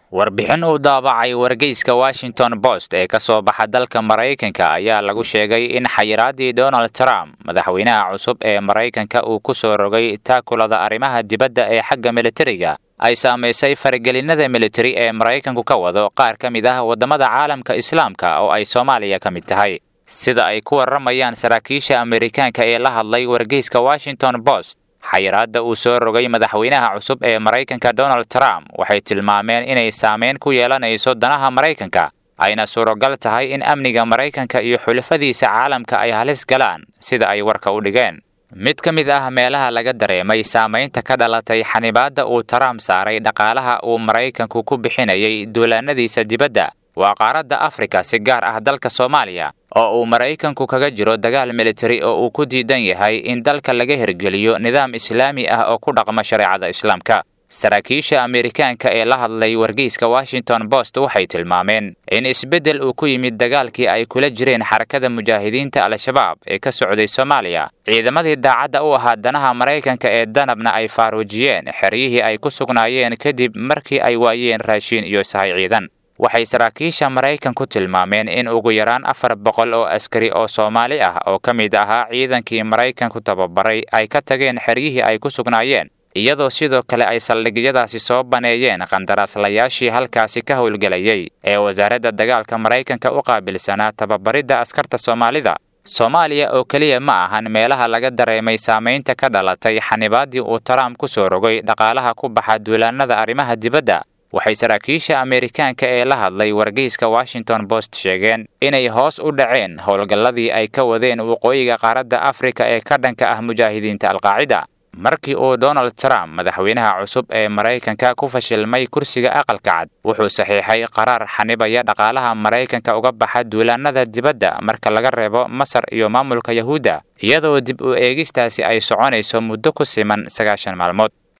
warbixin uu daabacay wargeyska washington post ee ka soo baxa dalka maraykanka ayaa lagu sheegay in xayiraaddii donald trump madaxweynaha cusub ee maraykanka uu ku soo rogay taakulada arrimaha dibadda ee xagga militariga ay saamaysay faragelinada militari ee maraykanku ka wado qaar ka mid ah waddamada caalamka islaamka oo ay soomaaliya ka mid tahay sida ay ku warramayaan saraakiisha amerikaanka ee la hadlay wargeyska washington post xayiraadda uu soo rogay madaxweynaha cusub ee maraykanka donald trump waxay tilmaameen inay saameyn ku yeelanayso danaha maraykanka ayna suuragal tahay in amniga maraykanka iyo xulafadiisa caalamka ay halis galaan sida ay warka u dhigeen mid ka mid ah meelaha laga dareemay saamaynta ka dhalatay xanibaadda uu trump saaray dhaqaalaha uu maraykanku ku bixinayay duulaanadiisa dibadda waa qaaradda afrika si gaar ah dalka soomaaliya oo uu maraykanku kaga jiro dagaal militari oo uu ku diidan yahay in dalka laga hirgeliyo nidaam islaami ah oo ku dhaqma shareecada islaamka saraakiisha amerikaanka ee la hadlay wargeyska washington post waxay tilmaameen in isbeddel uu ku yimid dagaalkii ay kula jireen xarakada mujaahidiinta al-shabaab ee ka socday soomaaliya ciidamadii daacadda u ahaa danaha maraykanka ee danabna ay faaruujiyeen xeryihii ay ku sugnaayeen kadib markii ay waayeen raashiin iyo sahay ciidan waxay saraakiisha maraykanku tilmaameen in ugu yaraan afar boqol oo askari oo soomaali ah oo ka mid ahaa ciidankii maraykanku tababaray ay ka tageen xeryihii ay ku sugnaayeen iyadoo sidoo kale ay saldhigyadaasi soo baneeyeen qandaraaslayaashii halkaasi ka howlgelayay ee wasaaradda dagaalka maraykanka u qaabilsanaa tababaridda askarta soomaalida soomaaliya oo keliya ma ahan meelaha laga dareemay saamaynta ka dhalatay xanibaaddii uu trump ku soo rogay dhaqaalaha ku baxa duulaannada arrimaha dibadda waxay saraakiisha amerikaanka ee la hadlay wargeyska washington post sheegeen inay hoos u dhaceen howlgalladii ay ka wadeen waqooyiga qaaradda afrika ee ka dhanka ah mujaahidiinta alqaacida markii uu donald trump madaxweynaha cusub ee maraykanka ku fashilmay kursiga aqalka cad wuxuu saxiixay qaraar xanibaya dhaqaalaha maraykanka uga baxa duulaannada dibadda marka laga reebo masar iyo maamulka yahuudda iyadoo dib u eegistaasi ay soconayso muddo ku siman sagaashan maalmood